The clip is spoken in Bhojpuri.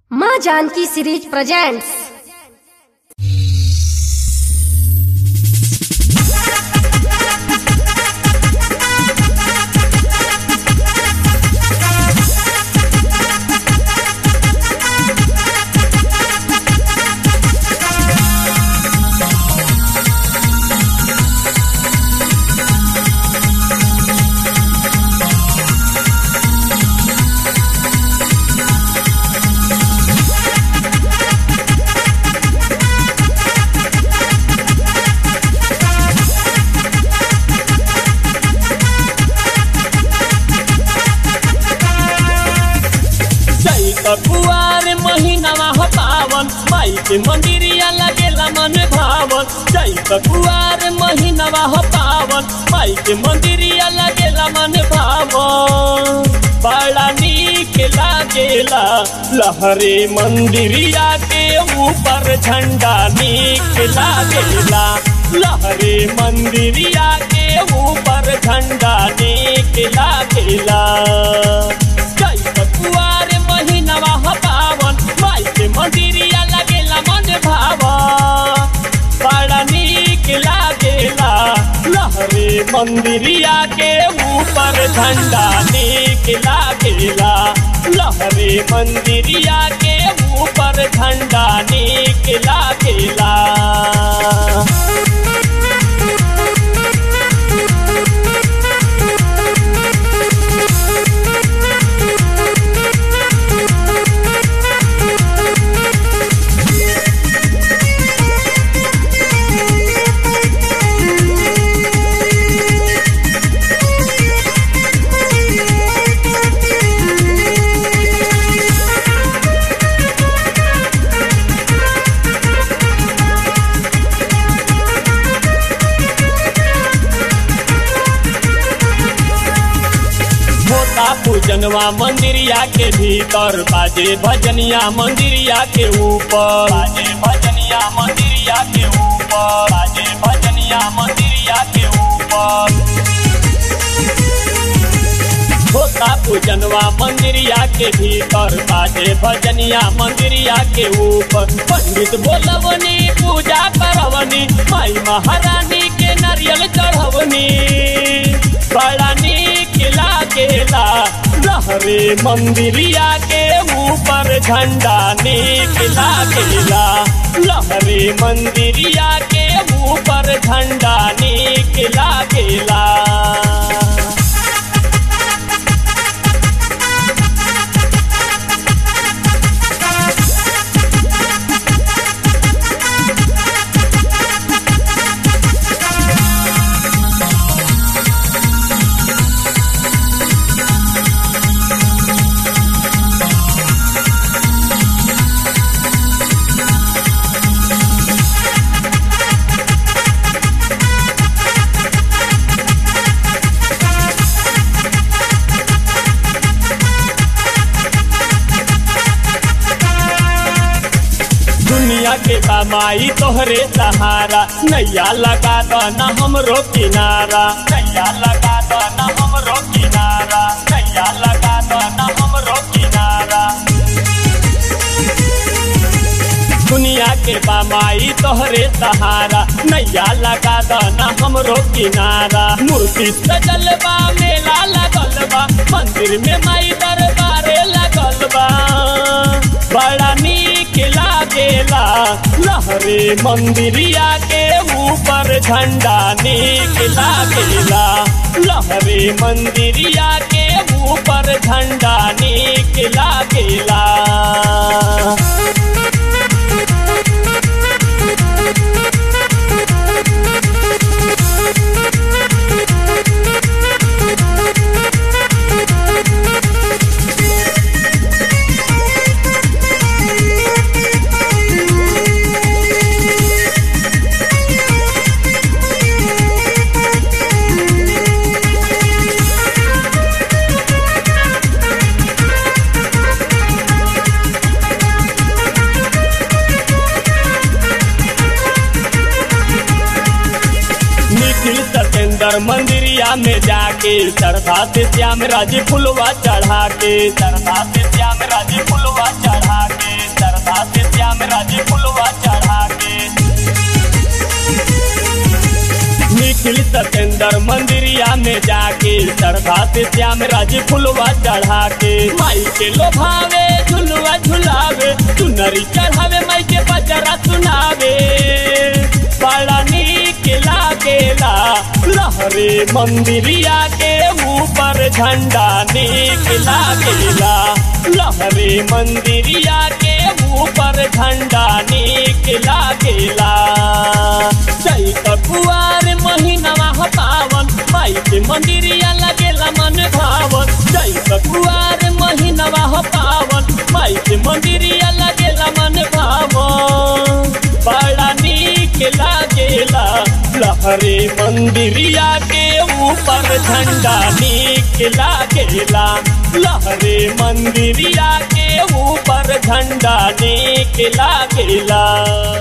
माँ जानकी सीरीज प्रेजेंट्स चैत कुआर महीनावा हो पावन माई के मंदिरिया लगेला मन भावन चैत कुआर महीनावा हो पावन माई के मंदिरिया लगेला मन भावन बड़ा नीक लागेला लहरे मंदिरिया के ऊपर झंडा नीक लागेला लहरे मंदिरिया के ऊपर झंडा नीक लागेला चैत कुआर महीनावा हो पावन माई के मंदिरिया लगेला मन भावन बड़ा नीक लागेला लहरे मंदिरिया के ऊपर झंडा नीक लागेला लहरे मंदिरिया के ऊपर झंडा नीक लागेला होता पूजनवा मंदिरिया के भीतर बाजे भजनिया मंदिरिया के ऊपर बाजे भजनिया मंदिरिया के ऊपर बाजे भजनिया मंदिरिया के ऊपर होता पूजनवा मंदिरिया के भीतर बाजे भजनिया मंदिरिया के ऊपर पंडित बोलवनी पूजा करवनी माई महारानी के नारियल चढ़वनी बड़ा नीक लागेला लहरे मंदिरिया के ऊपर झंडा नीक लागेला लहरे मंदिरिया के ऊपर झंडा नीक लागेला दुनिया के कमाई तोहरे सहारा नैया लगा दो न हमरो किनारा नैया लगा दो न हमरो किनारा नैया लगा दो न हमरो किनारा दुनिया के कमाई तोहरे सहारा नैया लगा दो न हमरो किनारा मूर्ति सजल बा मेला लगल बा मंदिर में माई दरबारे लगल बा बड़ा नीक लागेला लहरे मंदिरिया के ऊपर झंडा नीक लागेला लहरे मंदिरिया के ऊपर झंडा नीक लागेला निखिल सतेंद्र मंदिरिया में जाके चढ़ा से श्याम राजी फुलवा चढ़ा के चढ़ा से श्याम राजी फुलवा चढ़ा के राजी फुलवा चढ़ा के निखिल सतेंद्र मंदिरिया में जाके श्रद्धा से श्याम राजी फुलवा चढ़ा के माई के लोभावे झुलवा झुलावे चुनरी चढ़ावे माई के बजरा सुनावे बड़ा नीक लागेला लहरे मंदिरिया के ऊपर झंडा नीक लागेला लहरे मंदिरिया के ऊपर झंडा नीक लागेला चैत कुआर महीनवा ह पावन माई के मंदिरिया लगेला मन भावन चैत कुआर महीनवा ह पावन माई के मंदिरिया लगेला मन भावन बड़ा नीक लागेला लहरे मंदिरिया के ऊपर झंडा नीक लागेला लहरे मंदिरिया के ऊपर झंडा नीक लागेला